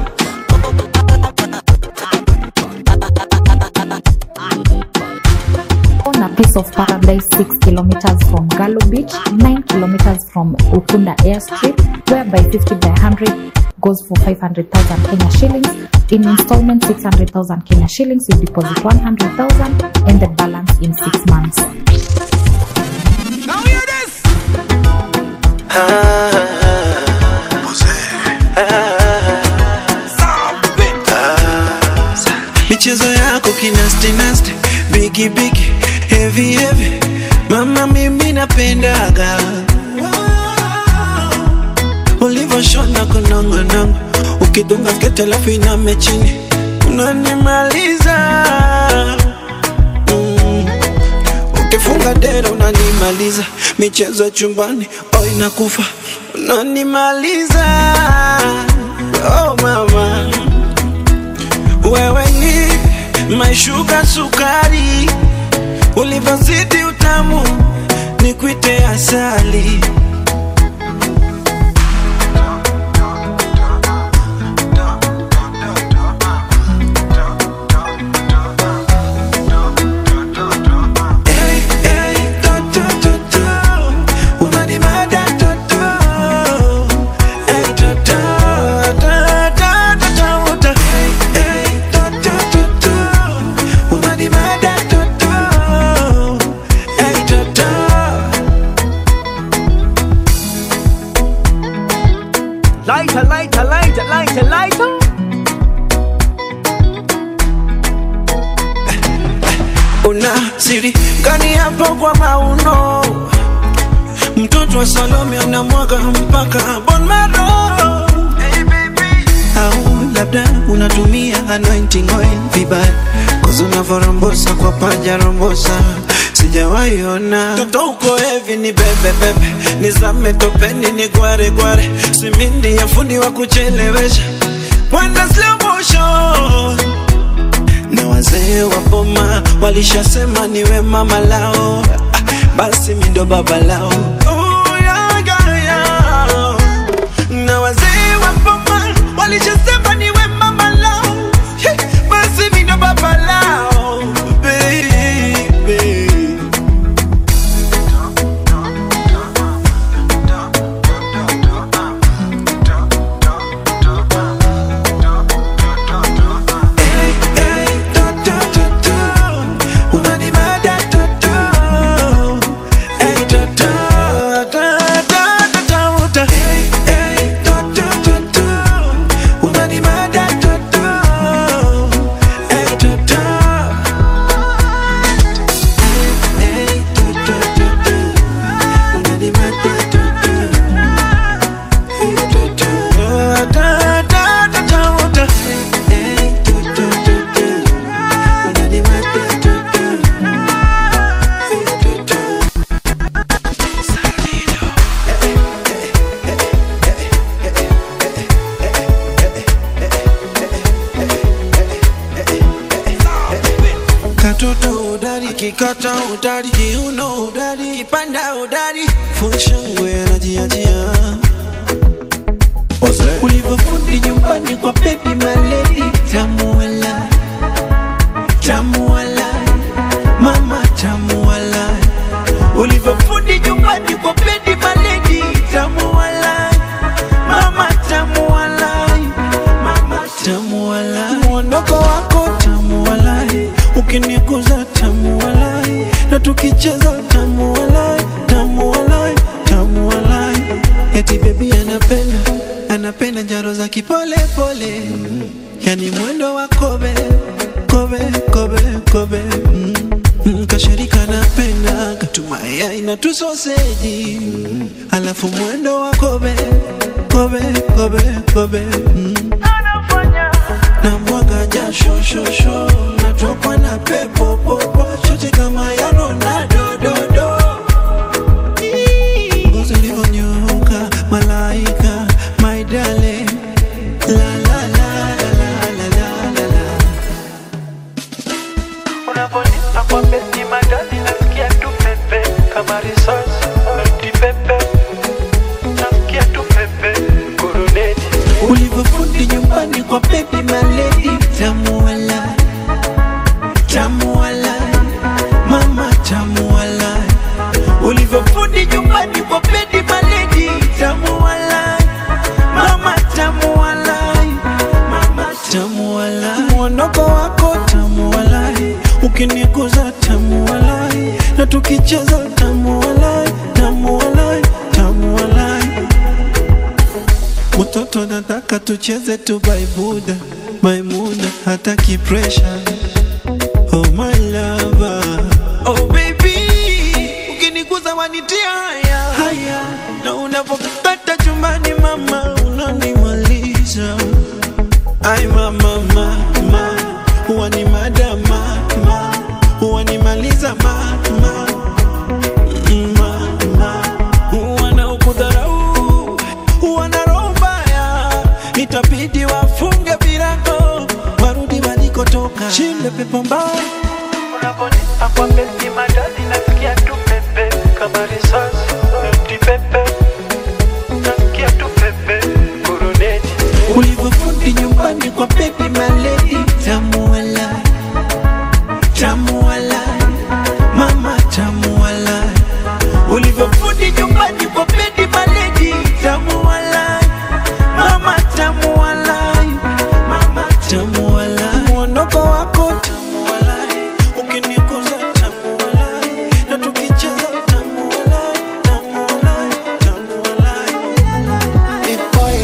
S12: on a piece of paradise 6 kilometers from Galo Beach, 9 kilometers from Ukunda Airstrip, where by 50 by 100 goes for 500,000 Kenya shillings. In installment, 600,000 Kenya shillings. You deposit 100,000 and the balance in six months.
S15: Now hear this.
S9: michezo yako kinastinasti bigi bigi heavy heavy mama mimi napendaga ulivyoshona kunongonongo ukidunga skete alafu iname chini unanimaliza mm. ukifunga dera unanimaliza michezo ya chumbani o inakufa unanimaliza oh mama wewe ni maishuka sukari, ulivyozidi utamu ni kwite asali. Hey, hey, to, to, to, to. Unanimada, to, to. Hey, to, to, to, to, to, to, to. Hey, hey, to, to, to, to. Unanimada, to, to. Hey, to, to.
S8: Lighter, lighter, lighter, lighter, lighter.
S9: una siri gani hapo kwa mauno mtoto wa salome anamwaga mpaka bon maro au labda unatumia anointing oil vibaya kozi unavorambosa kwa paja rombosa sijawaiona toto uko hevi ni bebebebe nizame topeni ni gware gware simindi ya fundi wa kuchelewesha Wanda slow motion na wazee wa boma walishasema niwe mama lao, Ah, basi mi ndo baba lao. Oh, yeah, yeah, yeah. Na wazee wa boma walishasema niwe mama lao, Hey, basi mi ndo baba lao baby. katoto udari kikata udari kiuno udari kipanda udari funshangwe anajiachia ulivyofundi nyumbani kwa bebi maledi tamuala tamuala mama tamuala ulivyofundi nyumbani kwa bebi maledi tamuala mama tamuala mama tamuala mwondoko wako tamuala ukiniguza tamuala na tukicheza tamuala tamuala tamuala eti bebi anapenda anapenda njaro za kipole pole yani mwendo wa kobe kobe kobe kobe mm. Mm, kashirika napenda katumaya na tusoseji mm. alafu mwendo wa kobe kobe kobe kobe mm. na mwaga jasho shosho natokwa na pepo popo chote kama ya Ronaldo dodo ngozi ulivyonyoka malaika my darling la la la la la la la la
S7: Unaponipa kwa besi magadi nasikia tu pepe kama risasi ati pepe nasikia tu pepe kuruneti
S9: ulivyofundi nyumbani kwa baby maledi tamuala tamuala mama tamuala ulivyofundi nyumbani kwa baby maledi tamuala mama tamuala tukicheza tamu walai tamu walai tamu walai mtoto nataka tucheze tu baibuda maimuna hataki pressure oh my lover oh baby ukiniguza wanitia haya haya na unapokata chumbani mama unanimaliza ai mama mama huwa ni madama ma huwanimaliza mama mama wanaokudharau wana roho mbaya itabidi wafunge virago warudi walikotoka shinde pepo mbaya
S7: Unaponipa kwa besi madadi nasikia tu pepe kama risasi eti pepe nasikia tu pepe kuruneti
S9: ulivyofundi nyumbani kwa baby maledi tamu walai tamu walai mama tamu walai ulivyofundi nyumbani kwa baby maledi tamu walai mama tamu walai mama tamu walai mwondoko wako tamu walai ukiniguza tamu walai na tukicheza tamu walai tamu walai tamu walai
S3: Hey boy,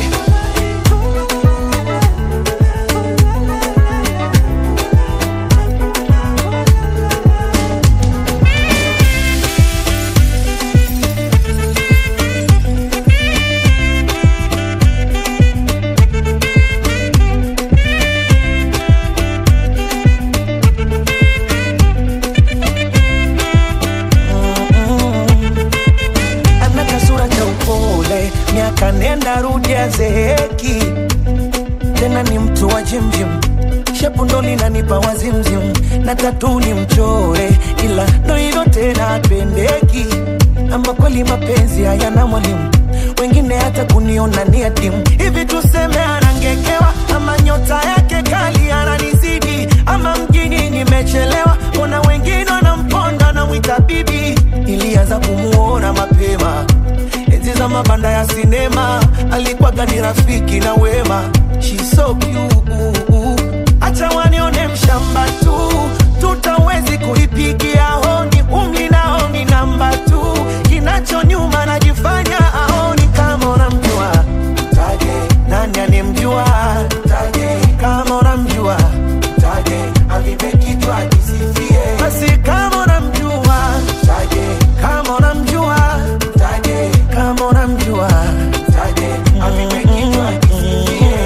S10: ana kasura cha upole, miaka nenda rudi azeeki, tena ni mtu wa jimjim, shepu ndo linanipa wazimzim, na tatu ni mchore, ila ndo hivyo tena apendeki. Ama kweli mapenzi hayana mwalimu, wengine hata kuniona ni adimu. Hivi tuseme anangekewa, ama nyota yake kali ananizidi, ama mjini nimechelewa, kuna wengine wanamponda namwita bibi. Ilianza kumuona mapema enzi za mabanda ya sinema, alikuwaga ni rafiki na wema. She's so cute, acha wanione mshamba tu, tutawezi kuipigia honi, umri nao ni namba tu, kinacho nyuma najifanya aoni kama unamjua taje, nani anemjua taje, kama unamjua taje, avipe kichwa kisifie, basi kama unamjua taje, kama unamjua taje, kama unamjua taje, avipe kichwa kisifie.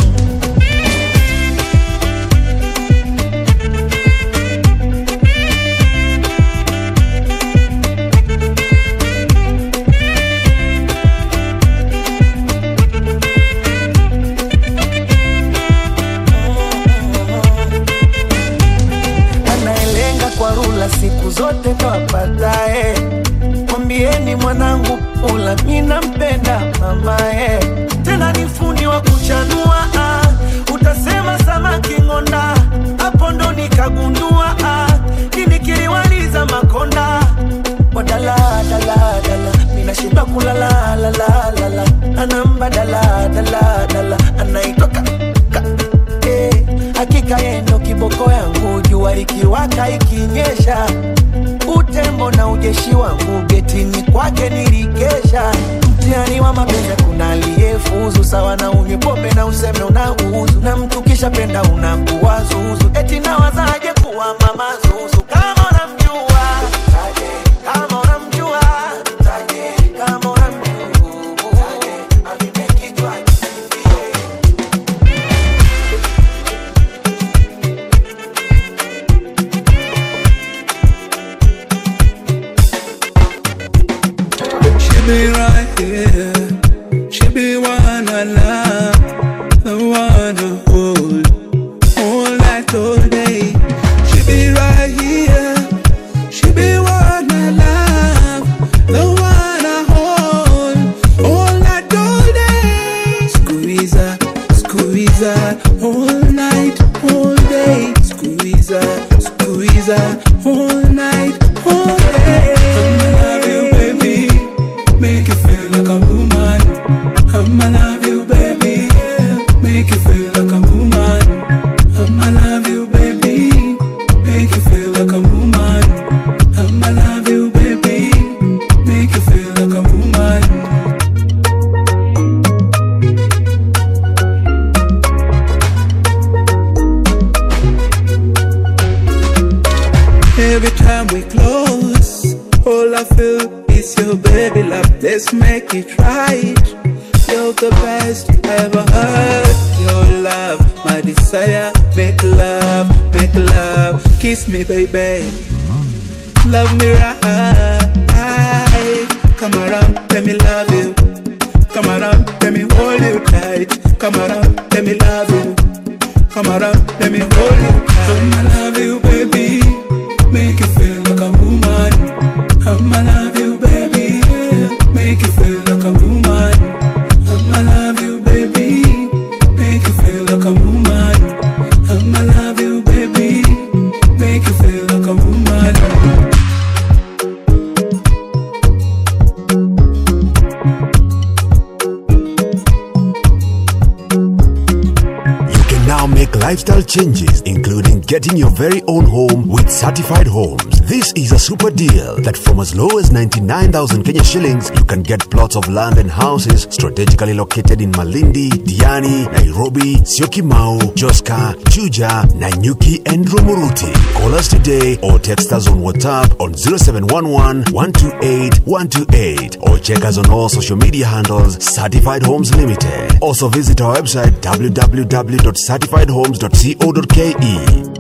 S10: anayelenga kwa rula siku zote twapatae. Mwambieni mwanangu pula, mi nampenda mamae, tena ni fundi wa kuchanua ah. Utasema samaki ng'onda, hapo ndo nikagundua ah. Nini kiliwaliza makonda wadala dala dala, minashinda kulala la la la la, anamba dala dala dala, anaitoka eh, hakika yendo kiboko yangu, jua likiwaka ikinyesha, utembo na ujeshi wangu getini kwake nilikesha. Mtihani wa mapenzi kuna aliyefuzu sawa na unywe pombe na useme unauzu, na mtu kisha penda unakuwa zuzu, eti nawazaje kuwa mama zuzu kama unamjua kama unamjua kama unamjua avipe kichwa
S16: She be right here. She be one I love, the one I hold all night, all day. She be right here. She be one I love, the one I hold all night, all day. Squeeze her, squeeze her all night, all day. Squeeze her, squeeze her all night, all day. I love you, baby. Make you feel like a boom I feel is your baby love. Let's make it right. You're the best ever heard. Your love, my desire. Make love, make love. Kiss me, baby. Love me right. Come around, let me love you. Come around, let me hold you tight. Come around, let me love you. Come around, let me hold you tight. I'ma love you, baby. Make you feel like a woman. I'ma love you, baby. Make you feel like a woman. I'ma love you, baby. Make you feel like a woman. I'ma love you, baby. Make you feel like a woman.
S6: You can now make lifestyle changes, including getting your very own home with certified homes. This is a super deal that from as low as 99,000 Kenya shillings, you can get plots of land and houses strategically located in Malindi, Diani, Nairobi, Syokimau, Joska, Juja, Nanyuki, and Romuruti. Call us today or text us on WhatsApp on 0711 128 128 or check us on all social media handles Certified Homes Limited. Also visit our website www.certifiedhomes.co.ke.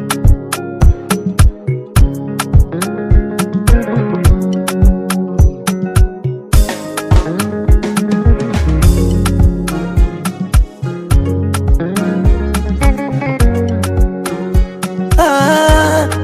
S10: Ah,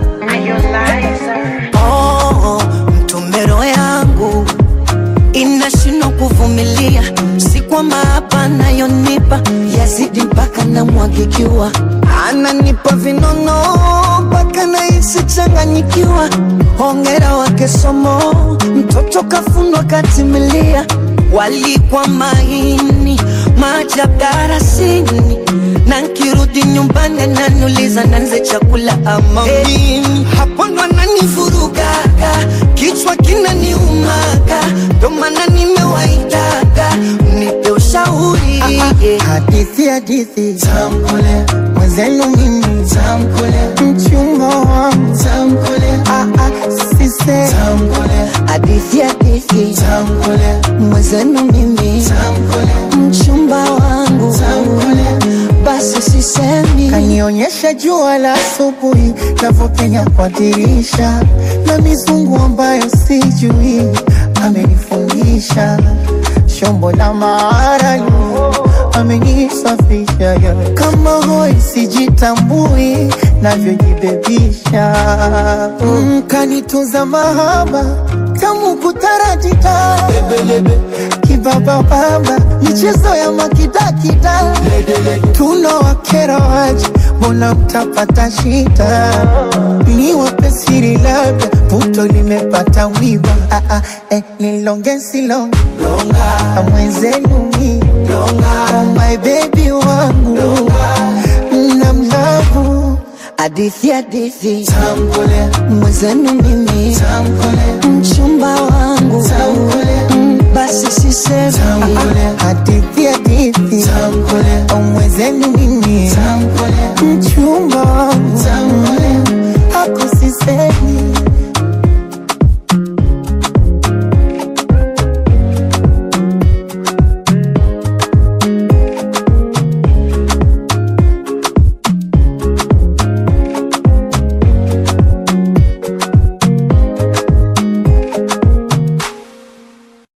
S10: oh, mtomero yangu inashindwa kuvumilia, si kwamba hapa anayonipa yazidi mpaka namwagikiwa, ananipa vinono mpaka nahisi changanyikiwa. Hongera wake somo, mtoto kafundwa katimilia, walikwa maini maajabu darasini na nkirudi nyumbani ananiuliza nanze chakula ama mimi hapo ndo ananivurugaga kichwa kinaniumaga ndo maana nimewaitaga nipe ushauri
S17: hadithi hadithi tamkule mwenzenu mimi tamkule mchumba wangu tamkule ah, ah, sise tamkule
S10: hadithi hadithi
S17: tamkule
S10: mwenzenu mimi
S17: tamkule
S10: mchumba wangu
S17: tamkule
S10: basi sisemi
S17: kanionyesha jua la asubuhi navyopenya kwa dirisha na mizungu ambayo sijui amenifundisha shombo la maarali amenisafisha ya. kama hoi sijitambui navyojibebisha mm, kanitunza mahaba tamu kutaratita kibabababa michezo ya makidakida tunawakera waje mbona mtapata shida ni wapesiri labda puto limepata wiba ah, ah, eh, nilongesilonga mwenzenu mi oh my baby wangu na mlavu
S10: hadithi hadithi
S17: tamkule
S10: mwenzenu mimi
S17: tamkule
S10: mchumba wangu
S17: tamkule
S10: Mm, basi sisemi
S17: tamkule hadithi hadithi
S10: Tamkule.
S17: mwenzenu mimi
S10: Tamkule.